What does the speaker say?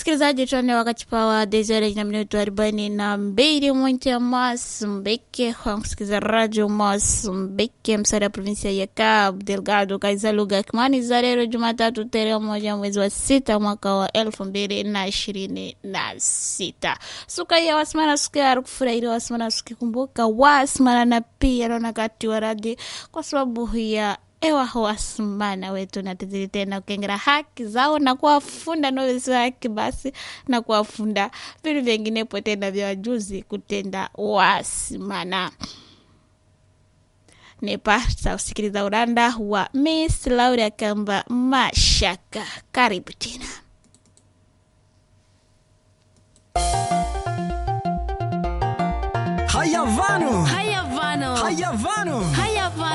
msikilizaji, tuane wakati pawa desere na minuto arobaini na mbili mwinti ya Masumbeke kwa kusikiliza radio Masumbeke, msara ya provinsia ya Cabo Delgado, kaiza lugha ya Kimani za leo Jumatatu tarehe moja mwezi wa sita mwaka wa elfu mbili na ishirini na sita. Suka ya wasimana suka ya kufurahia wasimana sukikumbuka wasimana na pia naona kati wa radi kwa sababu ya ewa wasimana wetu natizili tena ukengera haki zao na kuwafunda novesi haki basi na kuwafunda vitu vyenginepo tena vya wajuzi kutenda wasimana nepata usikiliza uranda wa Miss Laura Kamba Mashaka. Karibu tena. Haya vano, Haya vano. haya vano. Haya